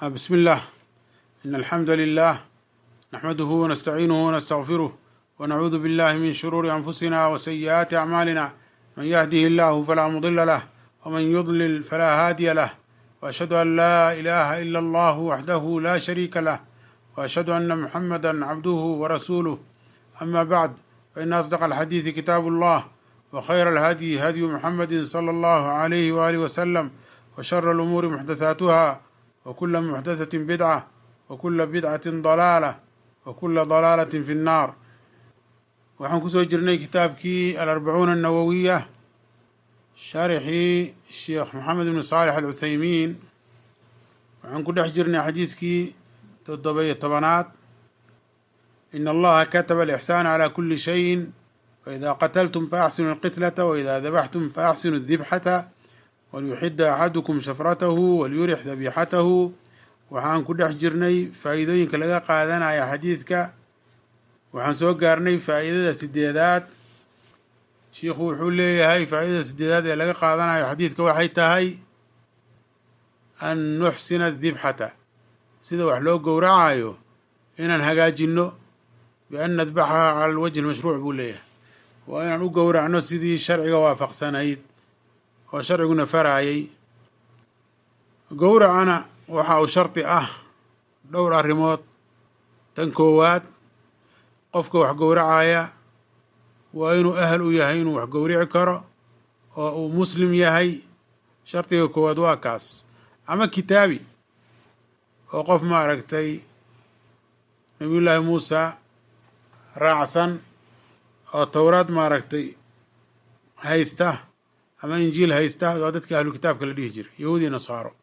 بسم الله إن الحمد لله نحمده ونستعينه ونستغفره ونعوذ بالله من شرور أنفسنا وسيئات أعمالنا من يهده الله فلا مضل له ومن يضلل فلا هادي له وأشهد أن لا إله إلا الله وحده لا شريك له وأشهد أن محمدا عبده ورسوله أما بعد فإن أصدق الحديث كتاب الله وخير الهدي هدي محمد صلى الله عليه وآله وسلم وشر الأمور محدثاتها وكل محدثة بدعة وكل بدعة ضلالة وكل ضلالة في النار waxaan kusoo jirnay kitaabkii alarbacuuna annawowiya sharxii sheekh maxamed ibn saalix alcuthaymiin waxaan ku dhex jirnay xadiiskii toddoba-iyo tobanaad in allaha kataba alixsaana calaa kuli shayin faida qataltum faaxsinu alqitlata waida dabaxtum faaxsinu adibxata walyuxida axadukum shafratahu walyurix dabixatahu waxaan ku dhex jirnay faa'iidooyinka laga qaadanaya xadiidka waxaan soo gaarnay faa'iidada sideedaad shiikhu wuxuu leeyahay faa'iidada sideedaad ee laga qaadanayo xadiidka waxay tahay an nuxsina adibxata sida wax loo gowracayo inaan hagaajinno bian nadbaxaha cala alwajhi almashruuc buu leeyahay waa inaan u gowracno sidii sharciga waafaqsanayd oo sharciguna faraayay gowracana waxa uu shardi ah dhowr arrimood tan koowaad qofka wax gowracaya waa inuu ahal u yahay inuu wax gowrici karo oo uu muslim yahay shardiga koowaad waa kaas ama kitaabi oo qof maaragtay nabiyullaahi muusa raacsan oo towraad maaragtay haysta ama injiil haysta waa dadka ahlu kitaabka la dhihi jiray yahuudi nasaaro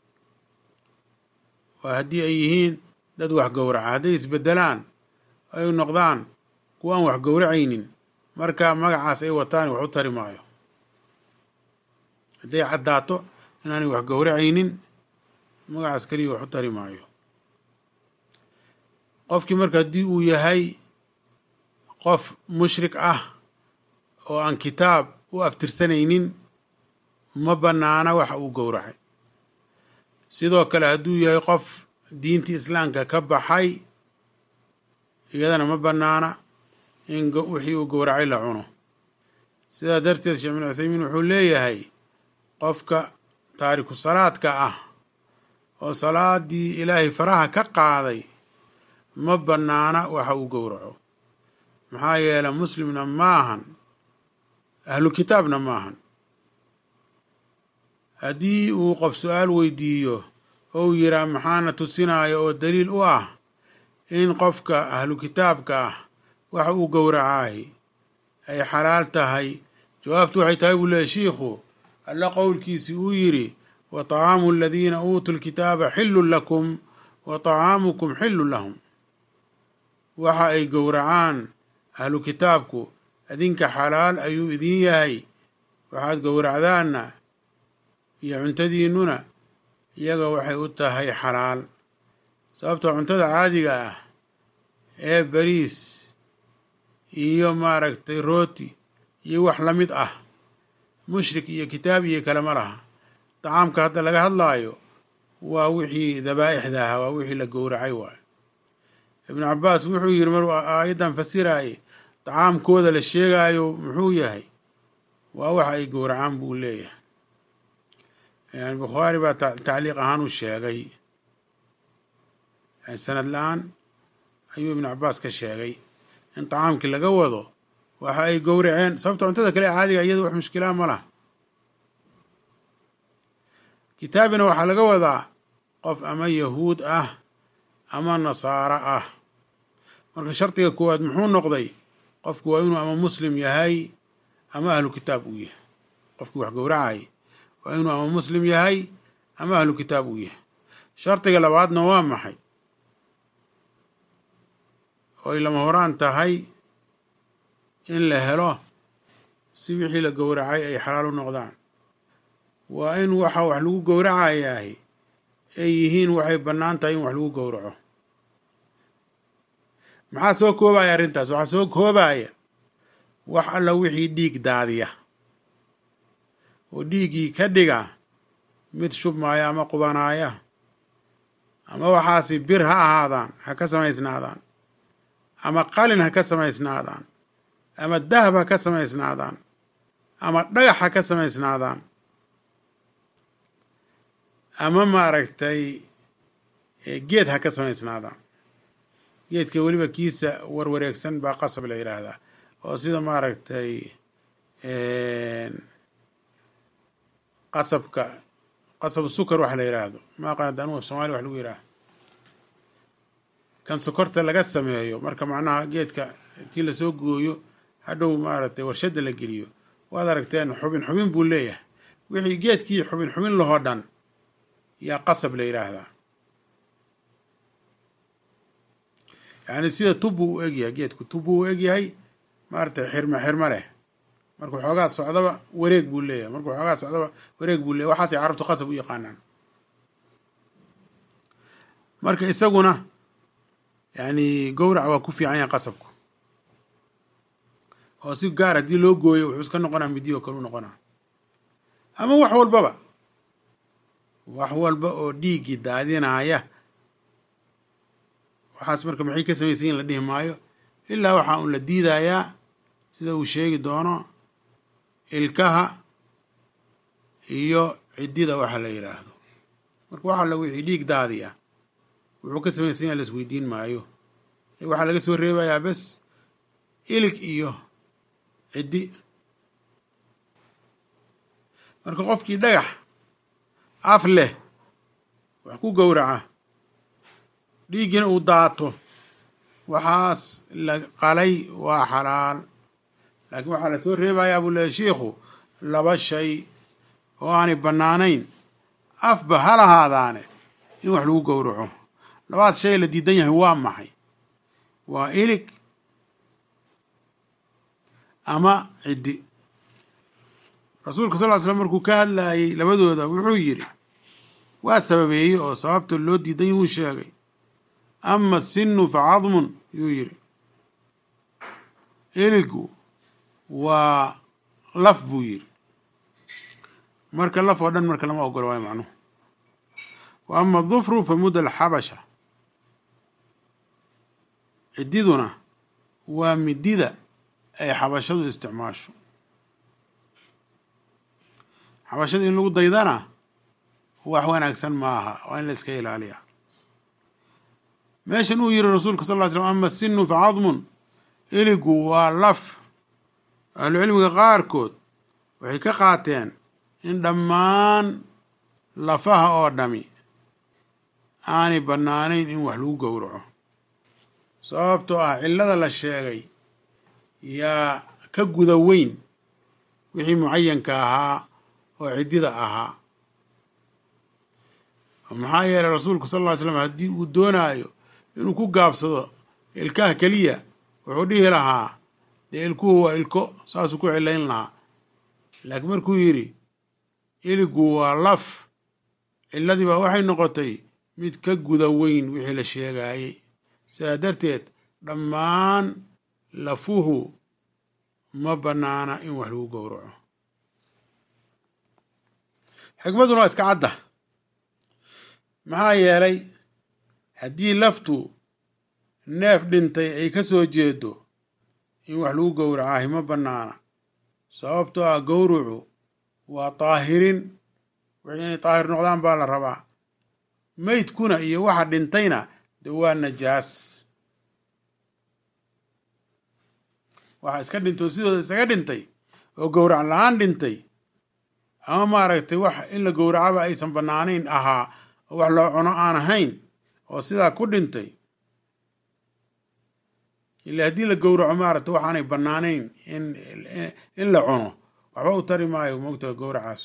waa haddii ay yihiin dad wax gowraca hadday isbedelaan ay noqdaan kuwa aan wax gowracaynin marka magacaas ay wataan wax u tari maayo hadday caddaato inaanay wax gowracaynin magacaas keliya wax u tari maayo qofkii marka haddii uu yahay qof mushrik ah oo aan kitaab u aftirsanaynin ma bannaana waxa uu gowracay sidoo kale hadduu yahay qof diintii islaamka ka baxay iyadana ma bannaana in wixii uu gowracay la cuno sidaa darteed sheekh bin cuthaymiin wuxuu leeyahay qofka taariku salaadka ah oo salaadii ilaahay faraha ka qaaday ma bannaana waxa uu gowraco maxaa yeele muslimna maahan ahlu kitaabna maahan haddii uu qof su-aal weydiiyo oo uu yidhaah maxaana tusinaayo oo daliil u ah in qofka ahlu kitaabka ah waxa uu gowracaay ay xalaal tahay jawaabtu waxay tahay buu leeyahy shiikhu alla qowlkiisii uu yidhi wa طacaamu aladiina uutuu lkitaaba xillun lakum wa طacaamukum xillun lahum waxa ay gowracaan ahlu kitaabku adinka xalaal ayuu idin yahay waxaad gowracdaanna iyo cuntadiinnuna iyaga waxay u tahay xalaal sababtoo cuntada caadiga ah ee bariis iyo maaragtay rooti iyo wax la mid ah mushrik iyo kitaab iyo kale ma laha dacaamka hadda laga hadlaayo waa wixii dabaa'ixda ahaa waa wixii la gowracay waayo ibnu cabbaas wuxuu yidhi maruu aayaddan fasiraayey dacaamkooda la sheegaayo muxuu yahay waa waxa ay gowracaan buu leeyahay yani bukhaari baa tacliiq ahaan u sheegay sanad la-aan ayuu ibnu cabbaas ka sheegay in tacaamkii laga wado waxa ay gowraceen sababta cuntada kale caadiga iyada wax mushkilaa ma laha kitaabina waxaa laga wadaa qof ama yahuud ah ama nasaaro ah marka shardiga koowaad muxuu noqday qofku waa inuu ama muslim yahay ama ahlu kitaab uu yahay qofkii wax gowracay waa inuu ama muslim yahay ama ahlu kitaab uu yahay shardiga labaadna waa maxay oo ay lama horaan tahay in la helo si wixii la gowracay ay xalaal u noqdaan waa in waxa wax lagu gowracayahay ay yihiin waxay bannaan tahay in wax lagu gowraco maxaa soo koobaya arrintaas waxaa soo koobaya wax alla wixii dhiig daadiya oo dhiiggii ka dhiga mid shubmaaya ama qubanaaya ama waxaasi bir ha ahaadaan ha ka samaysnaadaan ama qalin ha ka samaysnaadaan ama dahab ha ka samaysnaadaan ama dhagax ha ka samaysnaadaan ama maaragtay geed ha ka samaysnaadaan geedka weliba kiisa warwareegsan baa qasab la yidhaahdaa oo sida maaragtay qasabka qasab sukar wax la yidhaahdo maaqaanad anugu af somalia wax lagu yidhaaha kan sokorta laga sameeyo marka macnaha geedka tii lasoo gooyo hadhow maaragtay warshadda la geliyo waad aragteen xubin xubin buu leeyahay wixii geedkii xubin xubin lahoo dhan yaa qasab la yidhaahdaa yacni sida tub buu u egyahay geedku tub buu u egyahay maaragtay xirmo xirmo leh markuu xoogaa socdaba wareeg buu leeyahay markuu xoogaa socdaba wareeg buu leeyahy waxaasay carabtu qasab u yaqaanaan marka isaguna yacni gowrac waa ku fiican yahay qasabku oo si gaar haddii loo gooyo wuxuu iska noqonaa midiyo o kale u noqonaa ama wax walbaba wax walba oo dhiiggii daadinaya waxaas marka maxay ka samaysan in la dhihi maayo ilaa waxaa un la diidayaa sida uu sheegi doono ilkaha iyo ciddida waxa la yidhaahdo marka waxa la wixii dhiig daadiya wuxuu ka samaysan yaha la isweydiin maayo waxaa laga soo reebayaa bes ilig iyo ciddi marka qofkii dhagax af leh wax ku gowraca dhiiggina uu daato waxaas la qalay waa xalaal laakiin waxaa lasoo reebayaa buu leehay shiikhu laba shay oo aanay bannaanayn afba ha lahaadaane in wax lagu gowraco labaad shay la diidan yahay waa maxay waa ilig ama ciddi rasuulka sal ly slam markuu ka hadlayay labadooda wuxuu yidhi waa sababeeyey oo sababta loo diidan yahuu sheegay ama sinu fa cadmun yuu yidhi iligu waa laf buu yidhi marka laf oo dhan marka lama ogolo waayo macnuhu wa ama dufru fa mudda alxabasha ciddiduna waa midida ay xabashadu isticmaasho xabashada in lagu daydana wax wanaagsan maaha waa in la iska ilaaliya meeshan uu yihi rasuulka sal ly slm ama sinu fa cadmun iligu waa laf ahlucilmiga qaarkood waxay ka qaateen in dhammaan lafaha oo dhami aanay bannaanayn in wax lagu gowraco sababtoo ah cillada la sheegay yaa ka guda weyn wixii mucayanka ahaa oo ciddida ahaa maxaa yeelay rasuulku sal ll ly slam haddii uu doonaayo inuu ku gaabsado ilkaha keliya wuxuu dhihi lahaa dee ilkuhu waa ilko saasuu ku cilayn lahaa laakiin markuu yidhi iligu waa laf cilladii baa waxay noqotay mid ka guda weyn wixii la sheegaayey sidaa darteed dhammaan lafuhu ma bannaana in wax lagu gowraco xikmaduna waa iska cadda maxaa yeelay haddii laftu neef dhintay ay ka soo jeedo in wax lagu gowracaahi ma bannaana sababtoo ah gowrucu waa daahirin wixii inay daahir noqdaan baa la rabaa meydkuna iyo waxa dhintayna de waa najaas waxa iska dhintay sidooda isaga dhintay oo gowrac la-aan dhintay ama maaragtay wax in la gowracaba aysan bannaanayn ahaa oo wax loo cuno aan ahayn oo sidaa ku dhintay ila haddii la gowraco maaragtay waxaanay bannaanayn in in la cuno waxba u tari maayo moogtaha gowracaas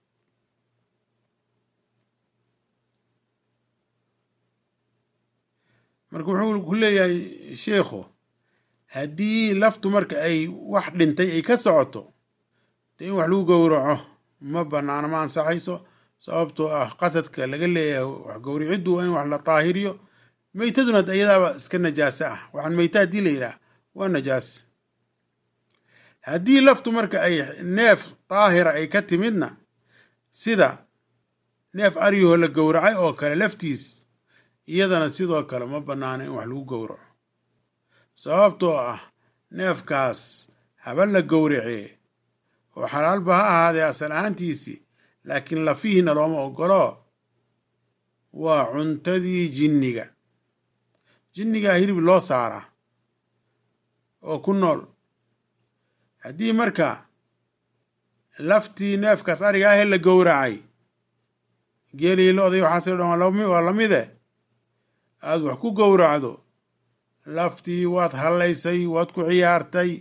marka wuxuu ku leeyahay sheikhu haddii laftu marka ay wax dhintay ay ka socoto dee in wax lagu gowraco ma banaano ma ansaxayso sababtoo ah qasadka laga leeyahay wax gowriciddu waa in wax la daahiriyo meytaduna iyadaaba iska najaase ah waxaan meyta haddii la yidhaah waa najaas haddii laftu marka ay neef daahira ay ka timidna sida neef aryahoo la gowracay oo kale laftiis iyadana sidoo kale ma bannaana in wax lagu gowraco sababtoo ah neefkaas haba la gowracee oo xalaalba ha ahaadee asal ahaantiisii laakiin lafihiina looma ogolo waa cuntadii jinniga jinnigaa hilib loo saaraa oo ku nool haddii marka laftii neefkaas ariga ahee la gowracay geelii lo-day waxaasoo dhan waa lamide aada wax ku gowracdo laftii waad hallaysay waad ku ciyaartay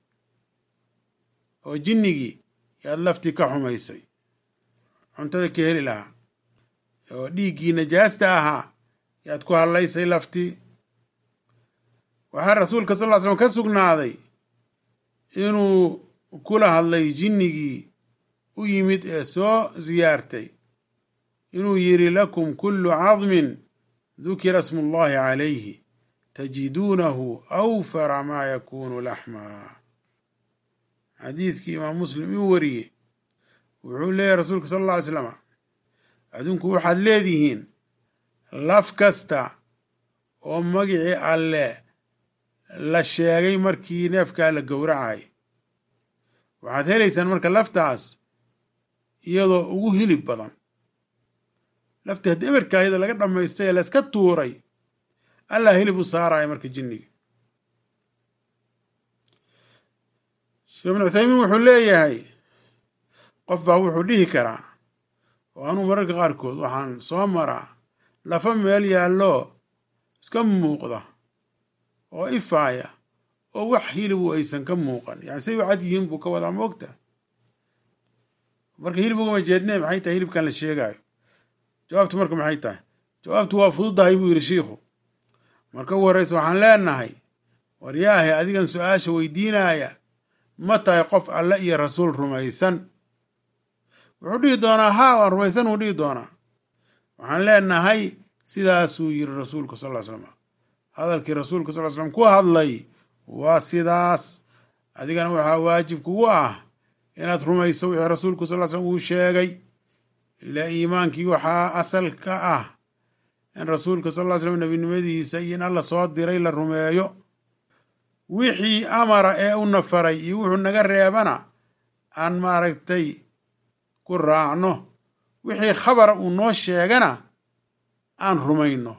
oo jinnigii yaad laftii ka xumaysay cuntada ka heli lahaa oo dhiiggii najaasta ahaa yaad ku hallaysay laftii waxaa rasuulka sal ll ly slam ka sugnaaday inuu kula hadlay jinnigii u yimid ee soo siyaartay inuu yidhi lakum kullu cadmin dukira smu llahi calayhi tajiduunahu awfara maa yakunu laxmaa xadiidkii imaam muslim uu wariyey wuxuu leeyahy rasuulka sal alla ly slama adinku waxaad leedihiin laf kasta oo magicii alle la sheegay markii neefkaa la gowracay waxaad helaysaan marka laftaas iyadoo ugu hilib badan laftii haddii eberkaa iyadoo laga dhammaystay ee layska tuuray allah hilib u saaraya marka jinniga sheekh ibnu cuthaymiin wuxuu leeyahay qof baa wuxuu dhihi karaa oo anuu mararka qaarkood waxaan soo maraa lafa meel yaallo iska muuqda oo ifaaya oo wax hilibu aysan ka muuqan yani say u cad yihiin buu ka wadaa moogta marka hilib ugama jeedne maxay tahay hilibkan la sheegaayo jawaabtu marka maxay tahay jawaabtu waa fududahay buu yidhi shiikhu marka ugu horreysa waxaan leenahay waryaahe adigan su-aasha weydiinaya ma tahay qof alle iyo rasuul rumaysan wuxuu dhihi doonaa haa waan rumaysan wuu dhihi doonaa waxaan leenahay sidaasuu yiri rasuulku sal ly slam hadalkii rasuulka sal ly slam ku hadlay waa sidaas adigana waxaa waajib kugu ah inaad rumayso wixii rasuulku sal ly slam uu sheegay ilaa iimaankii waxaa asal ka ah in rasuulka sal ly slam nebinimadiisa iyo in alla soo diray la rumeeyo wixii amara ee u nafaray iyo wuxuu naga reebana aan maaragtay ku raacno wixii khabara uu noo sheegana aan rumayno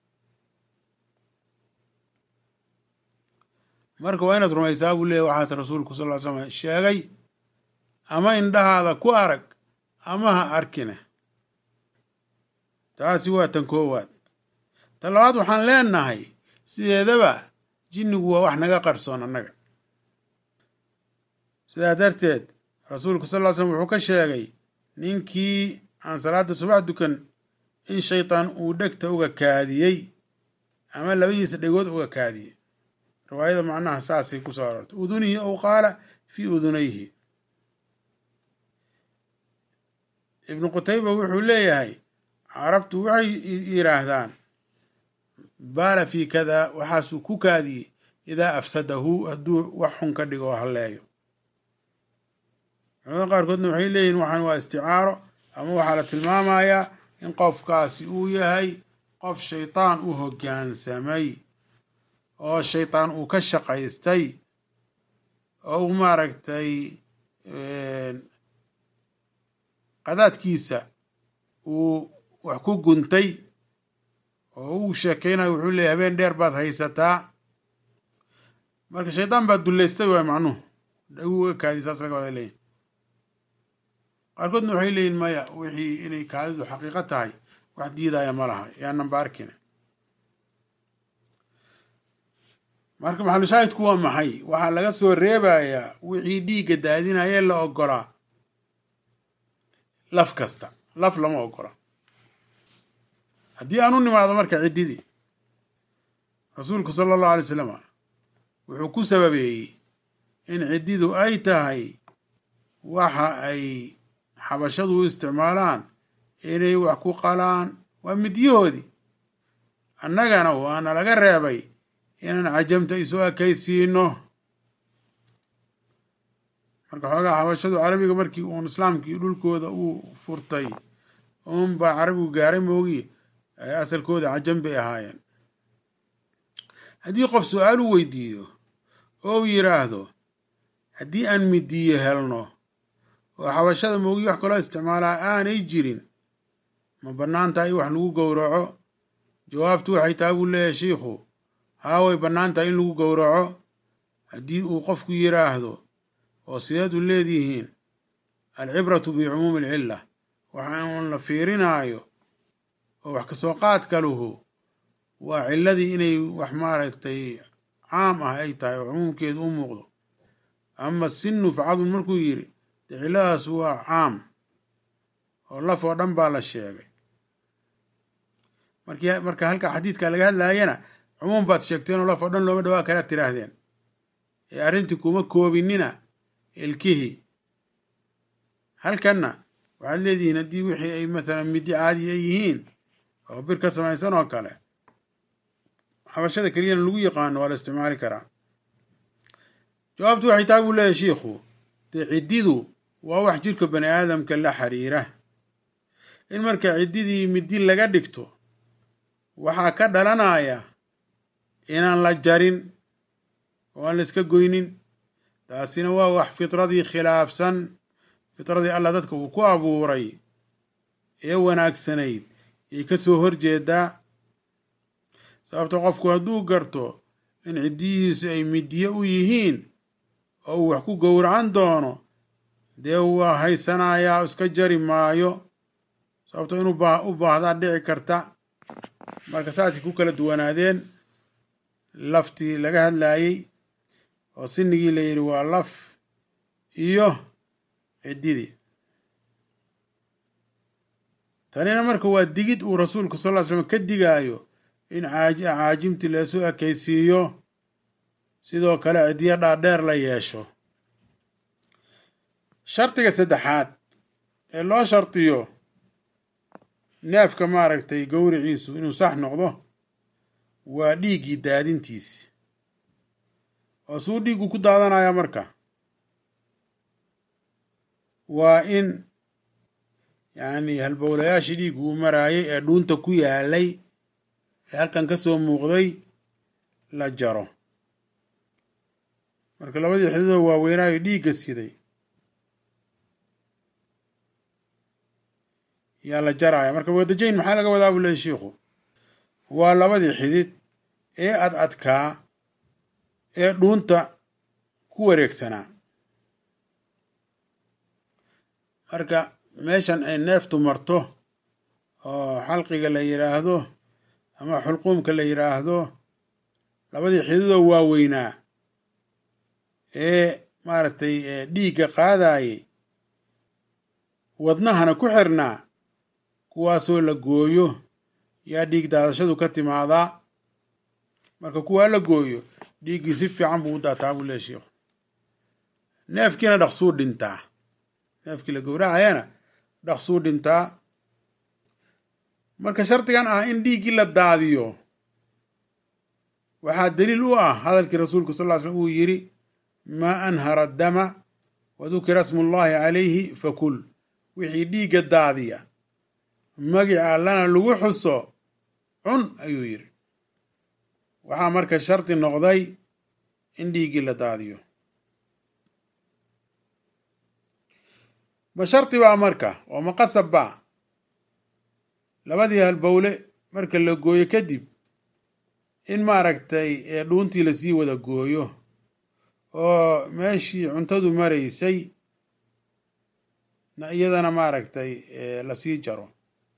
marka waa inaad rumaysaa buu leeyahy waxaas rasuulku sal ly slam sheegay ama indhahaada ku arag ama ha arkine taasi waa tan koowaad tan labaad waxaan leenahay sideedaba jinnigu waa wax naga qarsoon annaga sidaa darteed rasuulku sal ly slam wuxuu ka sheegay ninkii aan salaada subax dukan in shaytaan uu dhegta uga kaadiyey ama labadiisa dhegood uga kaadiyey riwaayada macnaha saasay ku soo aroortay udunihi ow qaala fii udunayhi ibnu qutayba wuxuu leeyahay carabtu waxay yidhaahdaan baala fii kada waxaasuu ku kaadiyey idaa afsadahu hadduu wax xun ka dhigo oo halleeyo culamada qaarkoodna waxay leeyihin waxaan waa isticaaro ama waxaa la tilmaamayaa in qofkaasi uu yahay qof shaytaan u hoggaansamay oo shaytaan uu ka shaqaystay oo uu maaragtay qadaadkiisa uu wax ku guntay oo uu sheekeynayo wuxuu leeyay habeen dheer baad haysataa marka shaydaan baad dullaystay waay macnuhu dhaguu uga kaadiy saas laga wada leeyihin qaarkoodna waxay leeyihin maya wixii inay kaadidu xaqiiqo tahay wax diidaya ma laha yaanan ba arkina marka maxalushaahidku waa maxay waxaa laga soo reebayaa wixii dhiigga daadinayee la ogolaa laf kasta laf lama ogola haddii aan u nimaado marka ciddidii rasuulku sala allahu alay wasalam wuxuu ku sababeeyey in ciddidu ay tahay waxa ay xabashadu u isticmaalaan inay wax ku qalaan waa midyahoodii annagana waana laga reebay inaan cajamta isu ekaysiino marka xoogaa xabashadu carabiga markii uun islaamkii dhulkooda uu furtay uun baa carabigu gaaray moogiye asalkooda cajan bay ahaayeen haddii qof su-aal u weydiiyo oo uu yidhaahdo haddii aan midiyo helno oo xabashada moogi wax kaloo isticmaalaa aanay jirin ma bannaan tahay in wax lagu gowraco jawaabtu waxay tahay buu leeyahay shiikhu haa way bannaan tahay in lagu gowraco haddii uu qofku yidhaahdo oo sideed u leedihiin alcibratu bicumuumi alcilla waxaan la fiirinaayo oo wax kasoo qaadka luhu waa cilladii inay wax maaragtay caam ah ay tahay oo cumuumkeedu u muuqdo ama sinu facadun markuu yidhi dee cilladaas waa caam oo laf oo dhan baa la sheegay marki marka halka xadiidka laga hadlaayana cumuum baad sheegteen oo laf oo dhan looma dhawaa kalaad tidhaahdeen ee arrintii kuma koobinina ilkihii halkanna waxaad leedihiin haddii wixii ay mathalan midi caadi ay yihiin oo bir ka samaysan oo kale xabashada keliyana lagu yaqaano waa la isticmaali karaa jawaabtu waxay tahay buu leeyahay shiikhu dee ciddidu waa wax jirka bani aadamka la xiriira in marka ciddidii midi laga dhigto waxaa ka dhalanaya inaan la jarin oo aan la iska goynin taasina waa wax fitradii khilaafsan fitradii allah dadka uu ku abuuray ee wanaagsanayd yay ka soo horjeedaa sababta qofku hadduu garto in ciddiyihiisu ay midiye u yihiin oo uu wax ku gowracan doono dee waa haysanayaa iska jari maayo sababto inuu u baahdaa dhici karta marka saasay ku kala duwanaadeen laftii laga hadlaayey oo sinigii la yidhi waa laf iyo ciddidii tanina marka waa digid uu rasuulku sal ll ly slam ka digaayo in caajimtii leesu ekaysiiyo sidoo kale ciddiyo dhaadheer la yeesho shardiga saddexaad ee loo shardiyo neefka maaragtay gowriciisu inuu sax noqdo waa dhiiggii daadintiisi oo suu dhiiggu ku daadanaya marka waa in yacni halbowlayaashii dhiiggu uu maraayay ee dhuunta ku yaalay ee halkan ka soo muuqday la jaro marka labadii xididoo waaweynaayo dhiigga siday yaa la jaraya marka wadajayn maxaa laga wadaa buu leeyay shiikhu waa labadii xidid ee ad adkaa ee dhuunta ku wareegsanaa marka meeshan ay neeftu marto oo xalqiga la yidhaahdo ama xulquumka la yidhaahdo labadii xididoo waaweynaa ee maaragtay dhiigga qaadayay wadnahana ku xirnaa kuwaasoo la gooyo yaa dhiig daadashadu ka timaadaa marka kuwaa la gooyo dhiiggii si fiican buu u daataa buu leeya sheikhu neefkiina dhaqsuu dhintaa neefkii la gowracayana dhaqsuu dhintaa marka shardigan ah in dhiiggii la daadiyo waxaa daliil u ah hadalkii rasuulku sal ll slam uu yidhi maa anhara dama wa dukira smullahi calayhi fakul wixii dhiigga daadiya magica allana lagu xuso cun ayuu yidhi waxaa marka shardi noqday in dhiiggii la daadiyo ma shardi baa marka oo ma qasab baa labadii halbowle marka la gooyo kadib in maaragtay dhuuntii lasii wada gooyo oo meeshii cuntadu maraysay na iyadana maaragtay lasii jaro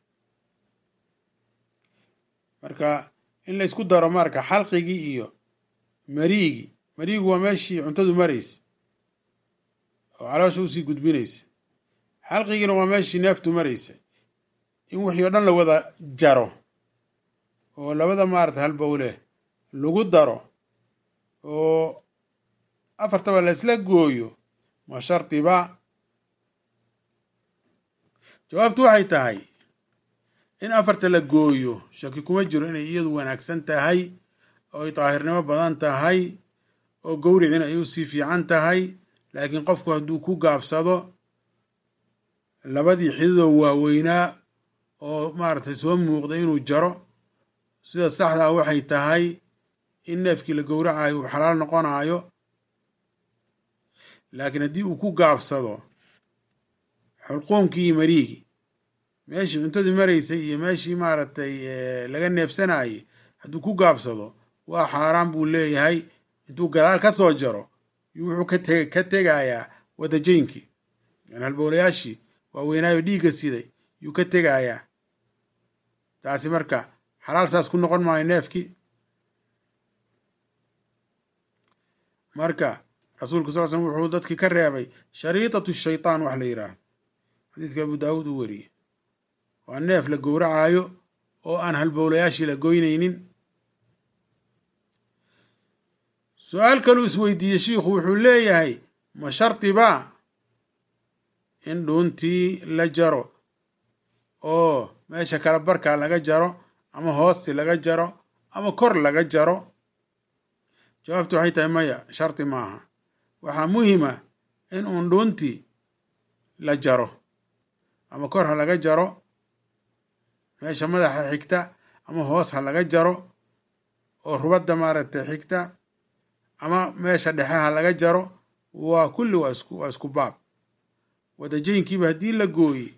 marka in la isku daro marka xalqigii iyo mariigii mariigu waa meeshii cuntadu maraysa oo caloosha usii gudbinaysa xalqigiina waa meeshii neeftu maraysa in wixii o dhan la wada jaro oo labada maarata halbowle lagu daro oo afartaba la isla gooyo ma shardiba jawaabtu waxay tahay in afarta la gooyo shaki kuma jiro inay iyadu wanaagsan tahay oo ay daahirnimo badan tahay oo gowricina ay usii fiican tahay laakiin qofku hadduu ku gaabsado labadii xididoo waaweynaa oo maaragtay soo muuqda inuu jaro sida saxdaa waxay tahay in neefkii la gowracayo uu xalaal noqonayo laakiin haddii uu ku gaabsado xulquumkii iyo mariigii meeshii cuntadii maraysay iyo meeshii maaragtay laga neefsanayay hadduu ku gaabsado waa xaaraan buu leeyahay intuu gadaal ka soo jaro wuxuu kate ka tegayaa wadajaynkii yani halbowlayaashii waaweynaayo dhiigga siday yuu ka tegayaa taasi marka xalaal saas ku noqon maayo neefkii marka rasuulku sal slm wuxuu dadkii ka reebay shariitatu shaytaan wax la yidhaahdo xadiidka abu daawuud uu wariyey waa neef la gowracaayo oo aan halbowlayaashii la goynaynin su-aal kaluu isweydiiyey shiikhu wuxuu leeyahay ma shardi baa in dhuuntii la jaro oo meesha kala barkaa laga jaro ama hoosti laga jaro ama kor laga jaro jawaabtu waxay tahay maya shardi maaha waxaa muhima in uun dhuuntii la jaro ama kor ha laga jaro meesha madaxa xigta ama hoos ha laga jaro oo rubadda maaragtay xigta ama meesha dhexe ha laga jaro waa kulli waa isku waa isku baab wadajaynkiiba haddii la gooye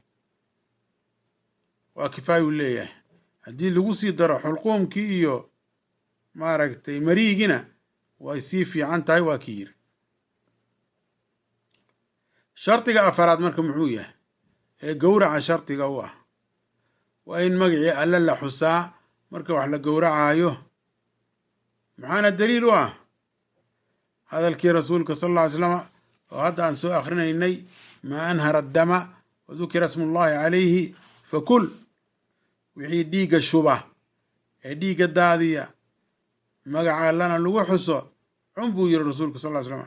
waa kifaayuu leeyahay haddii lagu sii daro xulquumkii iyo maaragtay mariigina way sii fiican tahay waa ki yiri shardiga afaraad marka muxuu yahay ee gowraca shardiga u ah waa in magacii alle la xusaa marka wax la gowracaayo maxaana daliil u ah hadalkii rasuulka sal alla ly slama oo hadda aan soo akrinaynay maa anhara addama wa dukira smullahi calayhi fakul wixii dhiigga shuba ee dhiigga daadiya magaca allana lagu xuso cun buu yiri rasuulka sal ly slama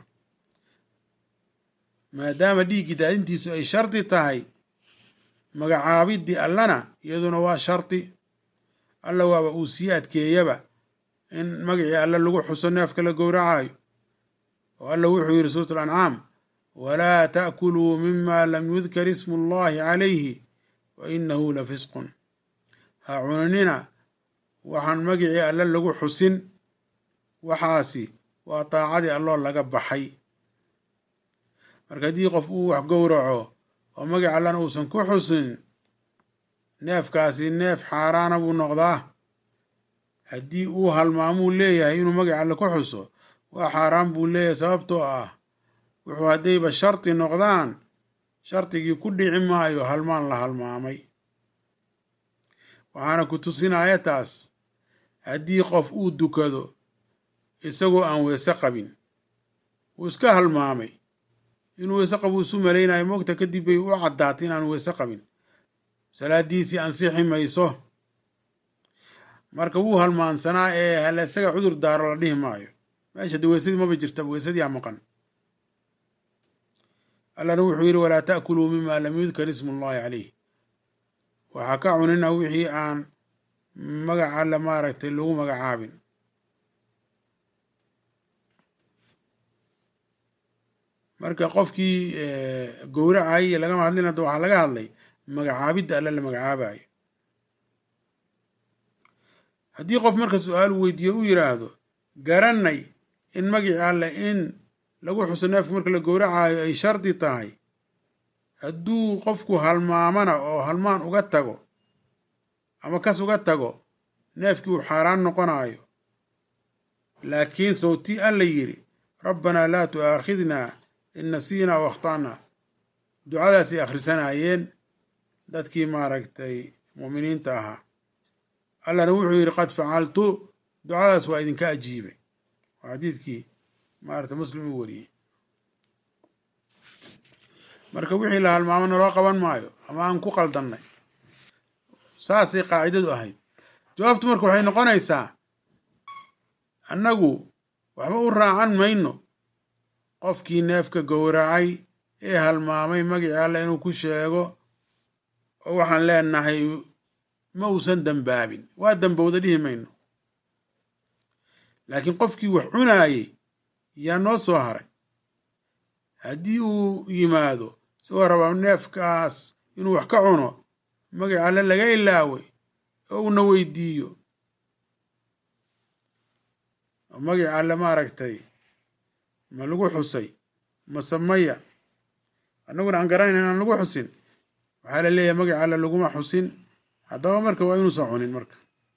maadaama dhiiggii daadintiisu ay shardi tahay magacaabidii allana iyaduna waa shardi alla waaba uu sii adkeeyaba in magacii alle lagu xuso neefka la gowracayo oo alla wuxuu yidhi suurat alancaam walaa ta'kuluu mima lam yudkar ismu allahi calayhi wa inahu la fisqun ha cunanina waxaan magacii alle lagu xusin waxaasi waa daacadii alloo laga baxay marka haddii qof uu wax gowraco oo magac allana uusan ku xusin neefkaasi neef xaaraana buu noqdaa haddii uu halmaamuu leeyahay inuu magac alle ku xuso waa xaaraan buu leeyahay sababtoo ah wuxuu haddayba shardi noqdaan shardigii ku dhici maayo halmaan la halmaamay waxaana ku tusinaya taas haddii qof uu dukado isagoo aan weese qabin wuu iska halmaamay inuu weese qabo isu malaynayo moogta kadib bay u caddaatay inaanu weese qabin salaadiisii ansixi mayso marka wuu halmaansanaa ee hala isaga cudur daaro la dhihi maayo meesha de weysadii maba jirtaba weysadii aa maqan allana wuxuu yidhi walaa ta'kuluu mima lam yudkar ismu allahi caleyh waxaa ka cunina wixii aan magaca alle maaragtay lagu magacaabin marka qofkii gowracayy lagama hadlin hadda waxaa laga hadlay magacaabidda alle la magacaabayo haddii qof marka su-aal weydiiyo u yidhaahdo garanay in magicii alle in lagu xuso neefka marka la gowracaayo ay shardi tahay hadduu qofku halmaamana oo halmaan uga tago ama kas uga tago neefkii uu xaaraan noqonayo laakiin sawtii alla yidhi rabbanaa laa tu'aakhidnaa in nasiinaa o akhta'naa ducadaasay akhrisanayeen dadkii maaragtay mu'miniinta ahaa allana wuxuu yidhi qad facaltu ducadaas waa idinka ajiibay waa xadiidkii maaragtay muslim uu wariyey marka wixii la halmaamo naloo qaban maayo ama aan ku qaldannay saasay qaacidadu ahayd jawaabtu marka waxay noqonaysaa annagu waxba u raacan mayno qofkii neefka gowracay ee halmaamay magicii alle inuu ku sheego oo waxaan leenahay ma uusan dembaabin waa dembowda dhihi mayno laakiin qofkii wax cunaayey yaa noo soo haray haddii uu yimaado isagoo rabaa neefkaas inuu wax ka cuno magaca alle laga ilaaway oo uuna weydiiyo oo magaca alle maaragtay ma lagu xusay mase maya annaguna aan garanayn inaan lagu xusin waxaa la leeyahay magaca alle laguma xusin haddaba marka waa inuusan cunin marka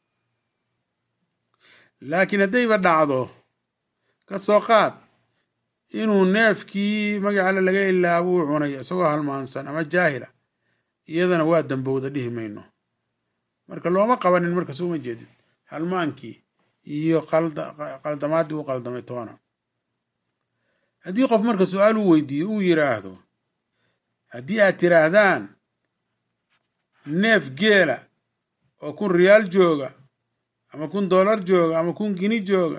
laakiin haddayba dhacdo ka soo qaad inuu neefkii magaca alle laga ilaabo uu cunay isagoo halmaansan ama jaahila iyadana waa dambowda dhihi mayno marka looma qabanin marka sooma jeedid halmaankii iyo qaldamaaddii u qaldamay toona haddii qof marka su-aal uu weydiiyo uu yidhaahdo haddii aad tiraahdaan neef geela oo kun riyaal jooga ama kun dollar jooga ama kun gini jooga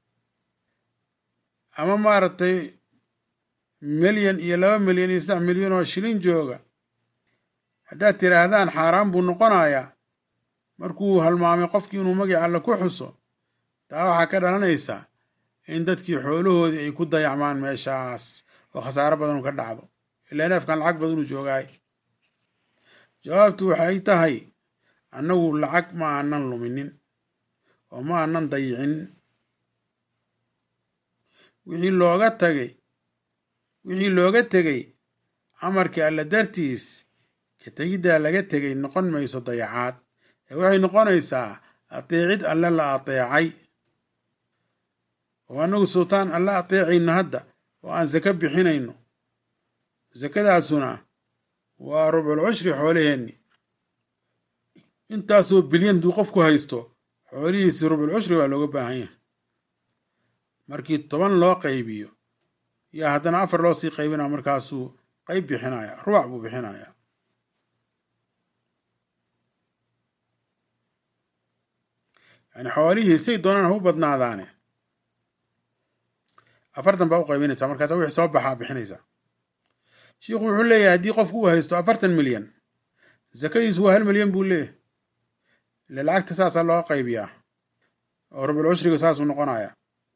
ama maaragtay milyan iyo laba milyan iyo saddex milyan oo shilin jooga haddaad tiraahdaan xaaraan buu noqonayaa markuu halmaamay qofkii inuu magaca alle ku xuso taa waxaa ka dhalanaysa in dadkii xoolahoodii ay ku dayacmaan meeshaas oo khasaaro badan u ka dhacdo ilaa neefkan lacag badan uu joogaay jawaabtu waxay tahay annagu lacag ma aanan luminin oo ma aanan dayicin wixii looga tagay wixii looga tegay amarkii alle dartiis ka tegiddaa laga tegay noqon mayso dayacaad ee waxay noqonaysaa ateecid alle la ateecay oo annagu sultaan alle ateecayno hadda oo aan sako bixinayno sakadaasuna waa rubcul cushri xoolaheenni intaasoo bilyan duu qofku haysto xoolihiisi rubcul cushri baa looga baahan yahay markii toban loo qaybiyo yaa haddana afar loo sii qaybinaya markaasuu qayb bixinaya rubac buu bixinayaa yani xoolihii say doonaan ha u badnaadaane afartan baa u qaybinaysaa markaasa wixii soo baxaa bixinaysaa shiikhu wuxuu leeyahay haddii qofku uu haysto afartan milyan sakadiisu waa hal milyan buu leeyahay ile lacagta saasaa looga qaybiyaa oo rubul cushriga saasuu noqonayaa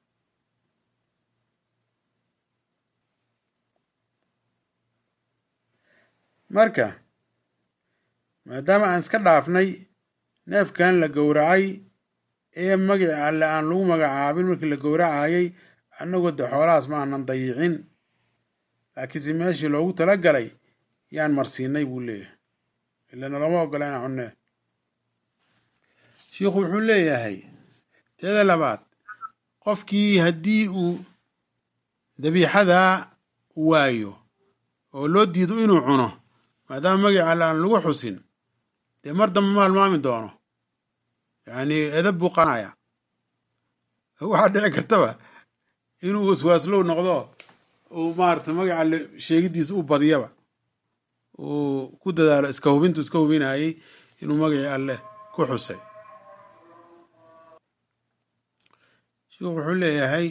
marka maadaama aan iska dhaafnay neefkan la gowracay ee magaci alle aan lagu magacaabin markii la gowracayay annagoo de xoolahaas ma aanan dayicin laakiinse meeshii loogu tala galay yaan marsiinay buu leeyahay ilana looma ogola inaan cunnee shiikhu wuxuu leeyahay teeda labaad qofkii haddii uu dabiixadaa waayo oo loo diido inuu cuno maadaama magaca alle aan lagu xusin dee mar dambe ma halmaami doono yacni edab buu qanaya waxaa dhici kartaba inuu waswaaslow noqdo uu maarata magaca alle sheegidiisa u badiyaba uu ku dadaalo iska hubintu iska hubinayay inuu magacii alle ku xusay sheikhu wuxuu leeyahay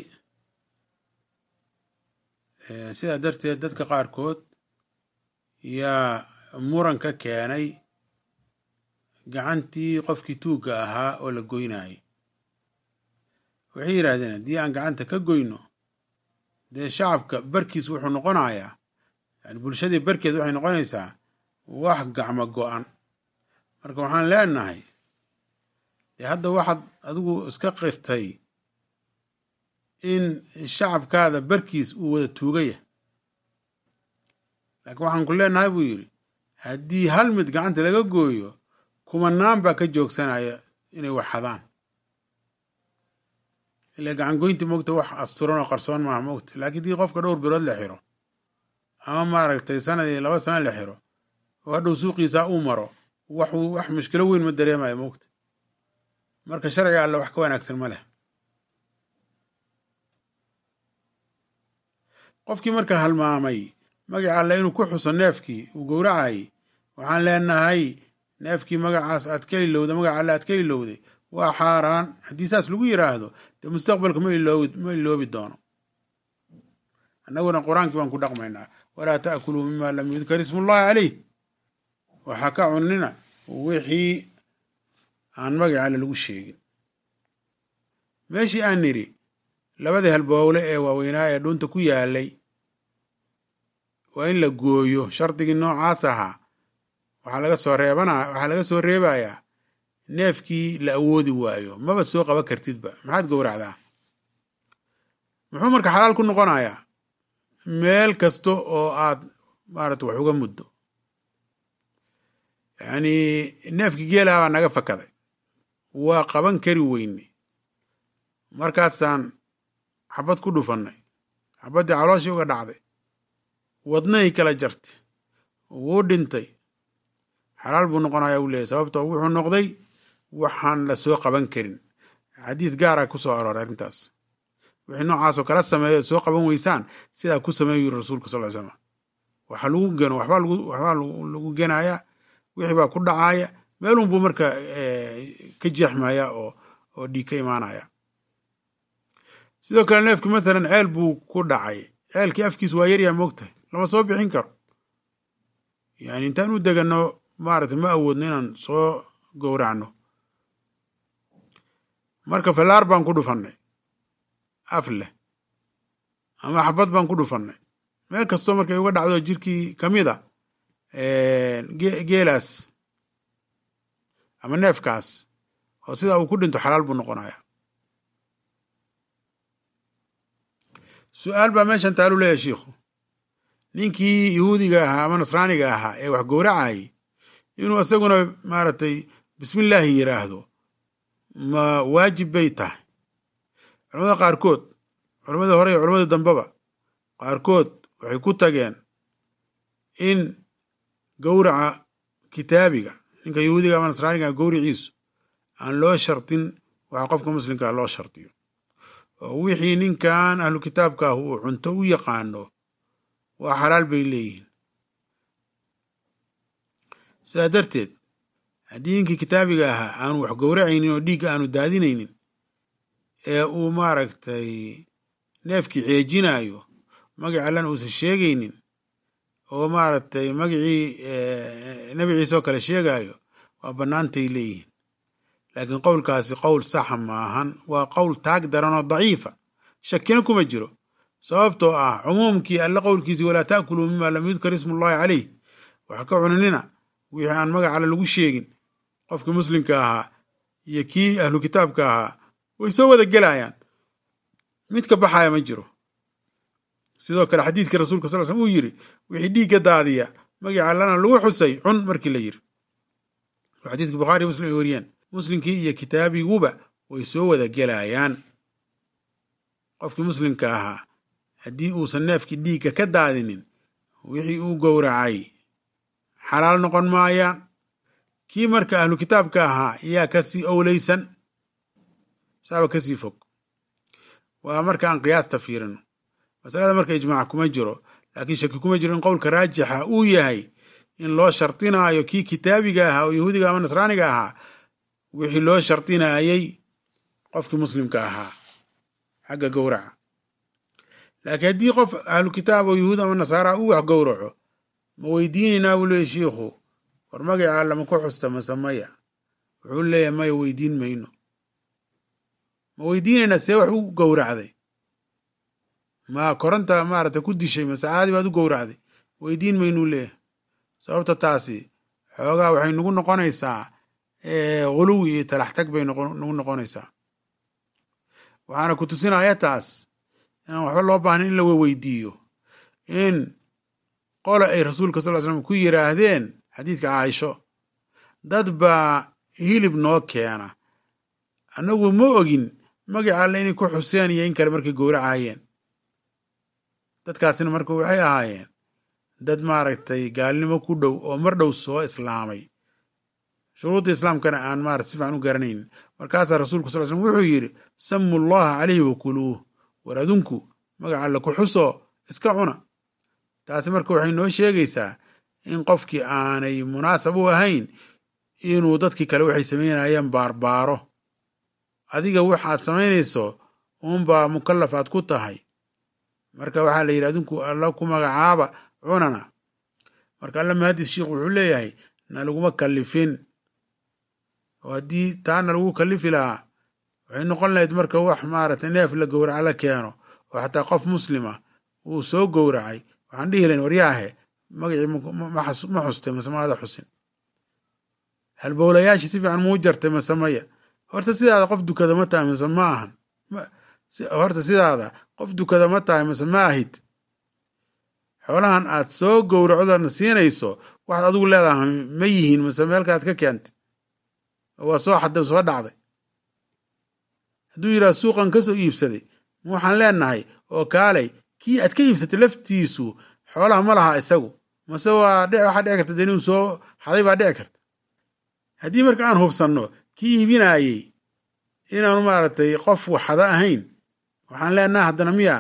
sidaa darteed dadka qaarkood yaa muran ka keenay gacantii qofkii tuugga ahaa oo la goynayay waxay yidhaahdeen haddii aan gacanta ka goyno dee shacabka barkiis wuxuu noqonayaa yani bulshadii barkeed waxay noqonaysaa wax gacmo go-an marka waxaan leenahay dee hadda waxaad adigu iska qirtay in shacabkaada barkiis uu wada tuugaya laakiin waxaan ku leenahay buu yidhi haddii hal mid gacanta laga gooyo kumanaan baa ka joogsanaya inay wax hadaan ila gacan goynti mogta wax asturan oo qarsoon maaha mogta laakiin dii qofka dhowr bilood la xiro ama maaragtay sanadii laba sana la xiro oo hadhow suuqiisaa uu maro wax wax mushkilo weyn ma dareemayo mogta marka sharciga alle wax ka wanaagsan ma leh qofkii marka halmaamay magaca alle inuu ku xuso neefkii uu gowracayay waxaan leenahay neefkii magacaas aad ka ilowda magaca alle aad ka ilowday waa xaaraan haddii saas lagu yidhaahdo dee mustaqbalka ma iloobi ma iloobi doono annaguna qur-aankii baan ku dhaqmaynaa walaa ta'kuluu mima lam yudkar ismullahi caleyh waxaa ka cunina wixii aan magaca alle lagu sheegin meeshii aan nidhi labadii halbowle ee waaweynaa ee dhunta ku yaalay waa in la gooyo shardigii noocaas ahaa waxaa laga soo reebana waxaa laga soo reebayaa neefkii la awoodi waayo maba soo qaban kartidba maxaad gowracdaa muxuu marka xalaal ku noqonayaa meel kasta oo aad maarata wax uga muddo yacni neefkii geelaha baa naga fakaday waa qaban kari weyne markaasaan xabad ku dhufannay xabaddii calooshii uga dhacday wadnahay kala jartay wuu dhintay xalaal buu noqonayaa uu leeyahy sababtoo wuxuu noqday waxaan la soo qaban karin xadiid gaara ku soo arooray arrintaas wixii noocaasoo kala sameeyo soo qaban weysaan sidaa ku sameeyu yiri rasuulka sal ly slam waxa lagu geno waxbaa lagu waxbaa lagu genayaa wixii baa ku dhacaaya meelun buu marka ka jeexmaya oo oo dhiig ka imaanaya sidoo kale neefki mathalan ceel buu ku dhacay ceelkii afkiis waa yaryaa moogtahay lama soo bixin karo yani intaan u deganno maaragtay ma awoodno inaan soo gowracno marka fallaar baan ku dhufannay af leh ama xabad baan ku dhufannay meel kastoo markay uga dhacdo jirkii ka mid a geelaas ama neefkaas oo sidaa uu ku dhinto xalaal buu noqonaya su-aal baa meeshan taalu leeyahay shiikhu ninkii yahuudiga ahaa ama nasraaniga ahaa ee wax gowracayay inuu isaguna maaragtay bismillaahi yidhaahdo ma waajib bay tahay culamada qaarkood culamada hore iyo culamada dambeba qaarkood waxay ku tageen in gowraca kitaabiga ninka yahuudiga ama nasraaniga gowriciisu aan loo shartin waxa qofka muslimkaa loo shartiyo oo wixii ninkan ahlu kitaabka ah uu cunto u yaqaano waa xalaal bay leeyihiin sidaa darteed haddii ninkii kitaabiga ahaa aanu wax gowracaynin oo dhiigga aanu daadinaynin ee uu maaragtay neefkii ceejinayo magac allana uusan sheegaynin oo maaragtay magacii nebi ciise oo kale sheegayo waa bannaantay leeyihiin laakiin qowlkaasi qowl saxa maahan waa qowl taag daran oo daciifa shakina kuma jiro sababtoo ah cumuumkii alle qowlkiisii walaa ta'kuluu mima lam yudkar ismullahi caleyh waxa ka cunanina wixii aan magac alle lagu sheegin qofkii muslimka ahaa iyo kii ahlu kitaabka ahaa way soo wada gelayaan mid ka baxaya ma jiro sidoo kale xadiidkii rasuulka sal slm uu yiri wixii dhiigga daadiya magaca allana lagu xusay cun markii la yiri xadiidkii bukhaari muslim ay wariyeen muslimkii iyo kitaabiguba way soo wada gelayaan qofkii muslimka ahaa haddii uusan neefkii dhiigga ka daadinin wixii uu gowracay xalaal noqon maayaan kii marka ahlu kitaabka ahaa yaa kasii owleysan saaba kasii fog waa marka aan qiyaasta fiirino masalada marka ijmaac kuma jiro laakiin shaki kuma jiro in qowlka raajixa uu yahay in loo shardinaayo kii kitaabiga ahaa oo yahuudiga ama nasraaniga ahaa wixii loo shardinayay qofkii muslimka ahaa xagga gowraca laakiin haddii qof ahlu kitaab oo yahuud ama nasaara uu wax gowraco ma weydiinaynaa buu leeyahy shiikhu war magaca allama ku xusta mase maya wuxuu leeyahay maya weydiin mayno ma weydiinaynaa see wax u gowracday ma koronta maaragtay ku dishay mase caadi baad u gowracday weydiin maynuu leeyahay sababta taasi xoogaa waxay nagu noqonaysaa huluwi iyo talaxtag bay nagu noqonaysaa waxaana ku tusinaya taas inaan waxba loo baahnin in la weydiiyo in qola ay rasuulka sal ly slam ku yiraahdeen xadiidka caaisho dad baa hilib noo keena annagu ma ogin magaca alle inay ku xuseen iyo in kale markay gowracayeen dadkaasina marka waxay ahaayeen dad maaragtay gaalnimo ku dhow oo mar dhow soo islaamay shuruudda islaamkana aan maarata si fican u garanaynin markaasaa rasuulku sal slm wuxuu yidhi samu llaha caleyhi wakuluuh war adunku magaca alle ku xuso iska cuna taasi marka waxay noo sheegaysaa in qofkii aanay munaasab u ahayn inuu dadkii kale waxay samaynayeen baarbaaro adiga waxaad samaynayso uunbaa mukallaf aad ku tahay marka waxaa la yidhi adinku alla ku magacaaba cunana marka alla mahadis sheikh wuxuu leeyahay na laguma kallifin oo haddii taana lagu kallifi lahaa waxay noqon lahayd marka wax maaragtay neef la gowraca la keeno oo xataa qof muslima uu soo gowracay waxaan dhihi lahayn waryaahe magacii ma xustay mase maada xusin halbowlayaashii si fiican muu jartay mase maya horta sidaada qof dukada ma tahay mase ma ahan horta sidaada qof dukada ma tahay mase ma ahid xoolahan aad soo gowracdona siinayso waxaad adigu leedahay ma yihiin mase meelkaad ka keentay waa soo xaday soo dhacday hadduu yidhaha suuqan ka soo iibsaday ma waxaan leenahay oo kaalay kii aad ka iibsatay laftiisu xoolaha ma laha isagu mase waa waxaa dhici karta dee inuu soo xaday baa dhici karta haddii marka aan hubsanno kii iibinaayey inaanu maaragtay qof waxada ahayn waxaan leenaha haddana miya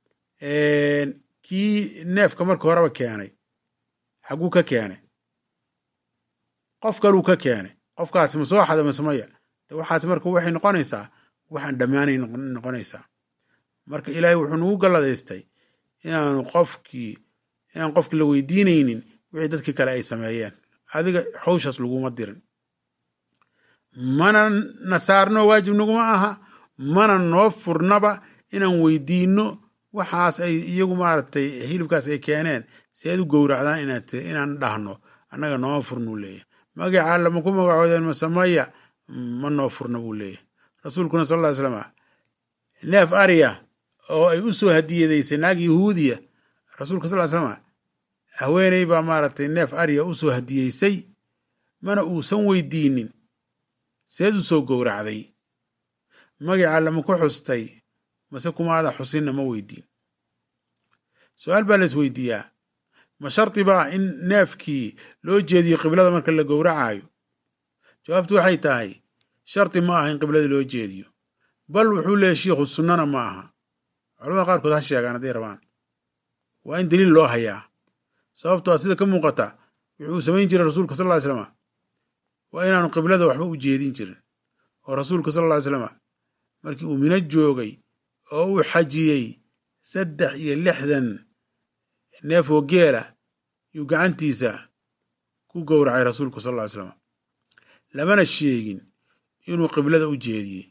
kii neefka marka horeba keenay xaguu ka keenay qof kaluu ka keenay qofkaasi ma soo xada mase maya de waxaas marka waxay noqonaysaa waxaan dhammaanay noqonaysaa marka ilaahay wuxuu nagu galladaystay inaanu qofkii inaan qofkii la weydiinaynin wixii dadkii kale ay sameeyeen adiga hawshaas laguma dirin mana nasaarno waajib naguma aha mana noo furnaba inaan weydiinno waxaas ay iyagu maaragtay hilibkaas ay keeneen seed u gowracdaan inaan dhahno annaga nooma furnuu leeyahy magaca alla ma ku magacoodeen masamaya ma noo furna buu leeyahy rasuulkuna sal ll ly slama neef ariya oo ay u soo hadiyadaysay naag yahuudiya rasuulka sal ly slama haweeney baa maaragtay neef ariya u soo hadiyeysay mana uusan weydiinin seed u soo gowracday magaca alla ma ku xustay mase kumaada xusinna ma weydiin su-aal baa la isweydiiyaa ma shardi baa in neefkii loo jeediyo qiblada marka la gowracaayo jawaabtu waxay tahay shardi ma aha in qiblada loo jeediyo bal wuxuu leeyahy shiikhu sunnana ma aha culamada qaarkood ha sheegaan hadday rabaan waa in daliil loo hayaa sababto a sida ka muuqata wuxuu samayn jiray rasuulka sal ly slama waa inaanu qiblada waxba u jeedin jirin oo rasuulka sal ly slama markii uu mino joogay oo uu xajiyey saddex iyo lixdan neef oo geela yuu gacantiisa ku gowracay rasuulku sal ly slama lamana sheegin inuu qiblada u jeediyey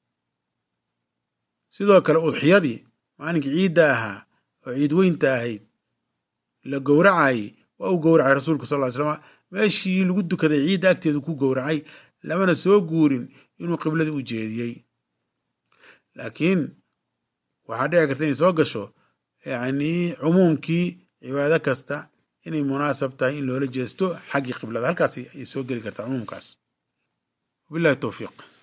sidoo kale udxiyadii maalinkii ciidda ahaa oo ciid weynta ahayd la gowracayey waa uu gowracay rasuulka sal ly slama meeshii lagu dukaday ciidda agteedu ku gowracay lamana soo guurin inuu qiblada u jeediyey laakiin waxaa dhici karta inay soo gasho yacni cumuumkii cibaado kasta inay munaasab tahay in loola jeesto xaggii qiblada halkaas ay soo geli kartaa cumuumkaas wabillahi towfiiq